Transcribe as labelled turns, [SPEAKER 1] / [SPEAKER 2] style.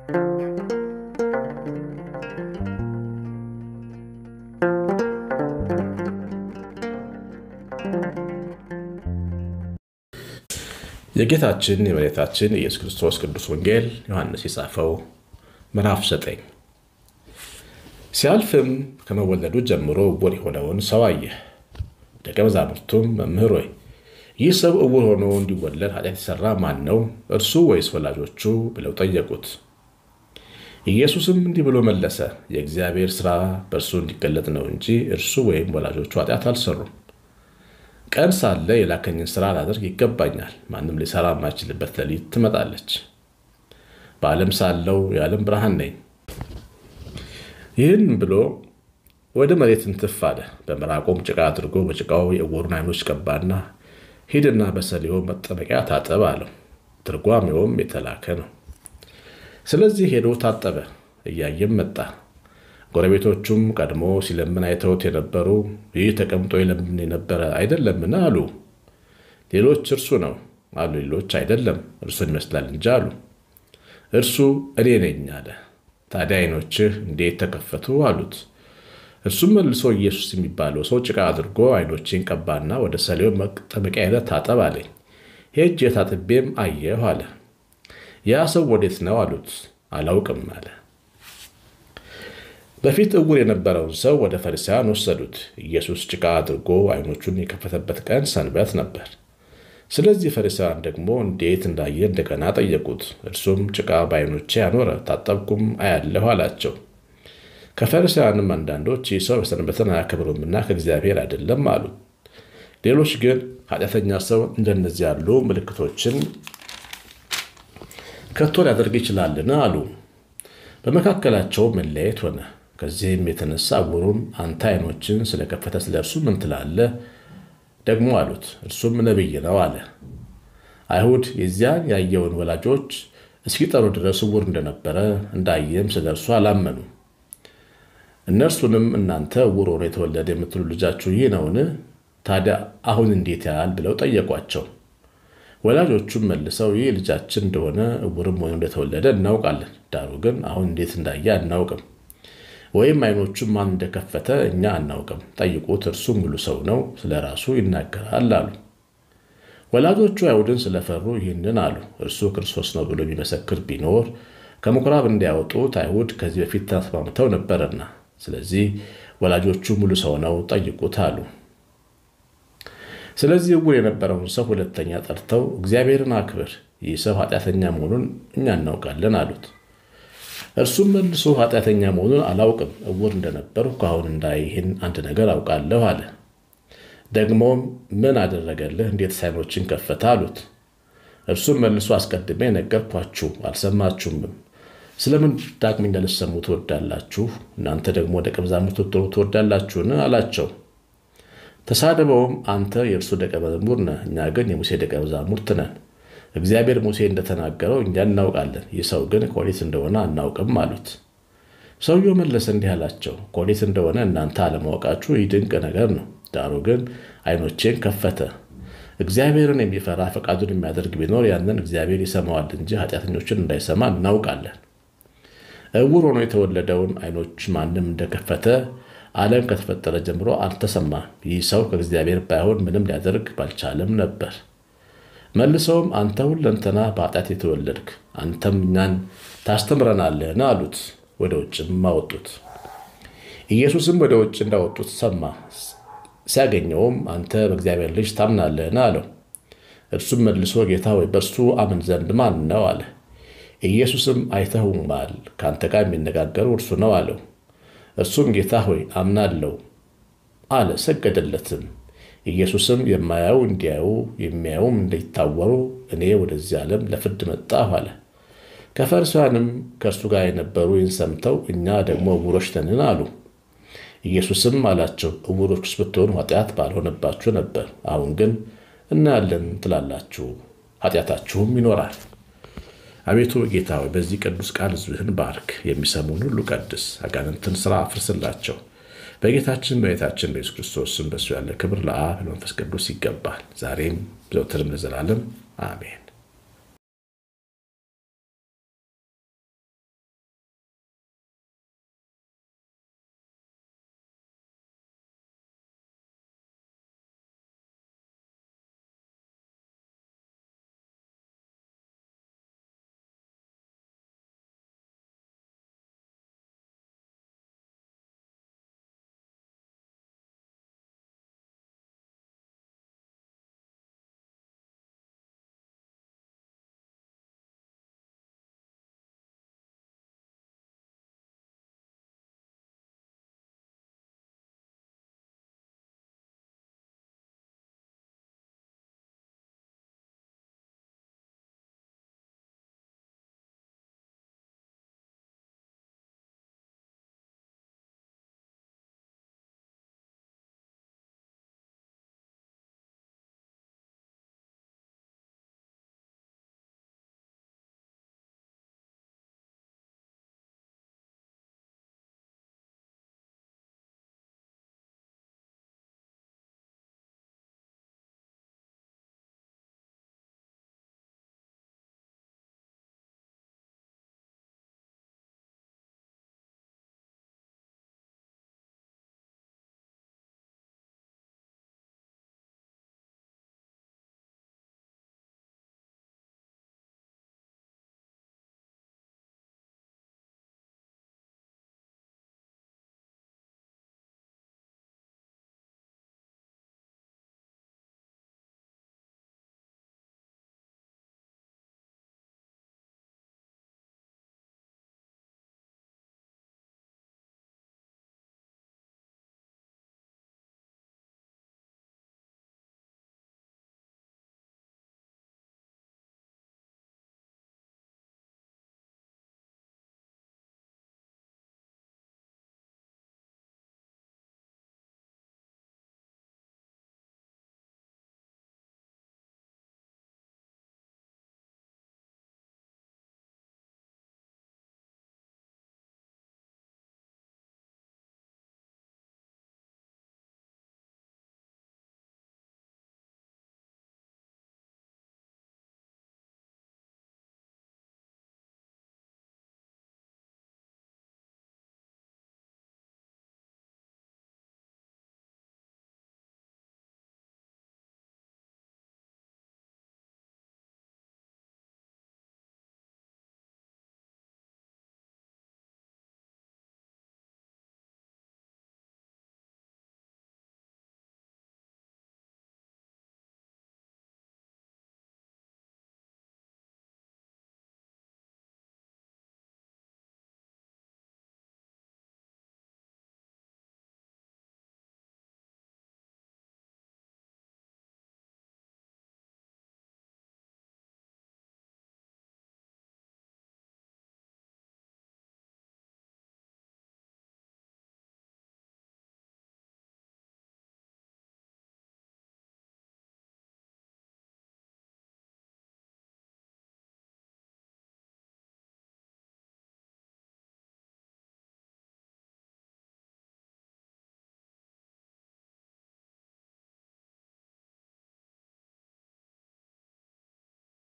[SPEAKER 1] የጌታችን የመድኃኒታችን የኢየሱስ ክርስቶስ ቅዱስ ወንጌል ዮሐንስ የጻፈው ምዕራፍ ዘጠኝ ሲያልፍም ከመወለዱ ጀምሮ ዕውር የሆነውን ሰው አየ። ደቀ መዛሙርቱም መምህር ሆይ ይህ ሰው ዕውር ሆኖ እንዲወለድ ኃጢአት የሠራ ማን ነው? እርሱ ወይስ ወላጆቹ? ብለው ጠየቁት። ኢየሱስም እንዲህ ብሎ መለሰ፣ የእግዚአብሔር ሥራ በእርሱ እንዲገለጥ ነው እንጂ እርሱ ወይም ወላጆቹ ኃጢአት አልሠሩም። ቀን ሳለ የላከኝን ሥራ ላደርግ ይገባኛል። ማንም ሊሠራ የማይችልበት ሌሊት ትመጣለች። በዓለም ሳለው የዓለም ብርሃን ነኝ። ይህን ብሎ ወደ መሬት እንትፍ አለ። በምራቆም ጭቃ አድርጎ በጭቃው የዕውሩን ዓይኖች ቀባና ሂድና በሰሊሆም መጠመቂያ ታጠብ አለው። ትርጓሜውም የተላከ ነው። ስለዚህ ሄዶ ታጠበ፣ እያየም መጣ። ጎረቤቶቹም ቀድሞ ሲለምን አይተውት የነበሩ ይህ ተቀምጦ ይለምን የነበረ አይደለምን አሉ። ሌሎች እርሱ ነው አሉ። ሌሎች አይደለም እርሱን ይመስላል እንጂ አሉ። እርሱ እኔ ነኝ አለ። ታዲያ ዓይኖችህ እንዴት ተከፈቱ አሉት። እርሱም መልሶ ኢየሱስ የሚባለው ሰው ጭቃ አድርጎ ዓይኖቼን ቀባና ወደ ሰሊሆም መጠመቂያ ሄደህ ታጠብ አለኝ። ሄጄ ታጥቤም አየሁ አለ። ያ ሰው ወዴት ነው አሉት። አላውቅም አለ። በፊት ዕውር የነበረውን ሰው ወደ ፈሪሳውያን ወሰዱት። ኢየሱስ ጭቃ አድርጎ ዓይኖቹን የከፈተበት ቀን ሰንበት ነበር። ስለዚህ ፈሪሳውያን ደግሞ እንዴት እንዳየ እንደገና ጠየቁት። እርሱም ጭቃ በዓይኖቼ አኖረ፣ ታጠብኩም አያለሁ አላቸው። ከፈሪሳውያንም አንዳንዶች ይህ ሰው ሰንበትን አያከብሩምና ከእግዚአብሔር አይደለም አሉ። ሌሎች ግን ኃጢአተኛ ሰው እንደነዚህ ያሉ ምልክቶችን ከቶ ሊያደርግ ይችላልን አሉ። በመካከላቸው መለያየት ሆነ። ከዚህም የተነሳ ዕውሩን አንተ ዓይኖችን ስለከፈተ ስለ እርሱ ምን ትላለህ? ደግሞ አሉት። እርሱም ነቢይ ነው አለ። አይሁድ የዚያን ያየውን ወላጆች እስኪጠሩ ድረስ ዕውር እንደነበረ እንዳየም ስለ እርሱ አላመኑ። እነርሱንም እናንተ ዕውር ሆኖ የተወለደ የምትሉ ልጃችሁ ይህ ነውን? ታዲያ አሁን እንዴት ያህል ብለው ጠየቋቸው። ወላጆቹም መልሰው ይህ ልጃችን እንደሆነ ዕውርም ሆኖ እንደተወለደ እናውቃለን፣ ዳሩ ግን አሁን እንዴት እንዳየ አናውቅም፣ ወይም ዓይኖቹም ማን እንደከፈተ እኛ አናውቅም። ጠይቁት፣ እርሱ ሙሉ ሰው ነው፣ ስለ ራሱ ይናገራል አሉ። ወላጆቹ አይሁድን ስለፈሩ ይህንን አሉ። እርሱ ክርስቶስ ነው ብሎ የሚመሰክር ቢኖር ከምኩራብ እንዲያወጡት አይሁድ ከዚህ በፊት ተስማምተው ነበርና፣ ስለዚህ ወላጆቹ ሙሉ ሰው ነው፣ ጠይቁት አሉ። ስለዚህ ዕውር የነበረውን ሰው ሁለተኛ ጠርተው እግዚአብሔርን አክብር፣ ይህ ሰው ኃጢአተኛ መሆኑን እኛ እናውቃለን አሉት። እርሱም መልሶ ኃጢአተኛ መሆኑን አላውቅም፣ ዕውር እንደነበርሁ ከአሁን እንዳይህን አንድ ነገር አውቃለሁ አለ። ደግሞም ምን አደረገልህ? እንዴት ዓይኖችን ከፈተ? አሉት። እርሱም መልሶ አስቀድሜ ነገርኳችሁ፣ አልሰማችሁምም። ስለምን ዳግመኛ ልትሰሙ ትወዳላችሁ? እናንተ ደግሞ ደቀ መዛሙርት ልትሆኑ ትወዳላችሁን? አላቸው። ተሳደበውም አንተ የእርሱ ደቀ መዝሙር ነህ፣ እኛ ግን የሙሴ ደቀ መዛሙርት ነን። እግዚአብሔር ሙሴ እንደተናገረው እኛ እናውቃለን፣ ይህ ሰው ግን ከወዴት እንደሆነ አናውቅም አሉት። ሰውየው መለሰ እንዲህ አላቸው፣ ከወዴት እንደሆነ እናንተ አለማወቃችሁ ይህ ድንቅ ነገር ነው። ዳሩ ግን ዓይኖቼን ከፈተ። እግዚአብሔርን የሚፈራ ፈቃዱን የሚያደርግ ቢኖር ያንን እግዚአብሔር ይሰማዋል እንጂ ኃጢአተኞችን እንዳይሰማ እናውቃለን። ዕውር ሆኖ የተወለደውን ዓይኖች ማንም እንደከፈተ ዓለም ከተፈጠረ ጀምሮ አልተሰማም። ይህ ሰው ከእግዚአብሔር ባይሆን ምንም ሊያደርግ ባልቻለም ነበር። መልሰውም አንተ ሁለንተና በኃጢአት የተወለድክ አንተም እኛን ታስተምረናለህን? አሉት። ወደ ውጭም አወጡት። ኢየሱስም ወደ ውጭ እንዳወጡት ሰማ። ሲያገኘውም አንተ በእግዚአብሔር ልጅ ታምናለህን? አለው። እርሱም መልሶ ጌታ ሆይ በእርሱ አምን ዘንድ ማን ነው? አለ። ኢየሱስም አይተኸውማል፣ ከአንተ ጋር የሚነጋገረው እርሱ ነው አለው። እርሱም ጌታ ሆይ አምናለሁ አለ፣ ሰገደለትም። ኢየሱስም የማያዩ እንዲያዩ የሚያዩም እንዲታወሩ እኔ ወደዚህ ዓለም ለፍርድ መጣሁ አለ። ከፈሪሳውያንም ከእርሱ ጋር የነበሩ ይህን ሰምተው እኛ ደግሞ ዕውሮች ነንን አሉ። ኢየሱስም አላቸው ዕውሮችስ ብትሆኑ ኃጢአት ባልሆነባችሁ ነበር። አሁን ግን እናያለን ትላላችሁ፣ ኃጢአታችሁም ይኖራል። አቤቱ ጌታ ሆይ በዚህ ቅዱስ ቃል ሕዝብህን ባርክ፣ የሚሰሙን ሁሉ ቀድስ፣ አጋንንትን ሥራ አፍርስላቸው። በጌታችን በጌታችን በኢየሱስ ክርስቶስ ስም በሱ ያለ ክብር ለአብ ለመንፈስ ቅዱስ ይገባል፣ ዛሬም ዘውትርም ለዘላለም አሜን።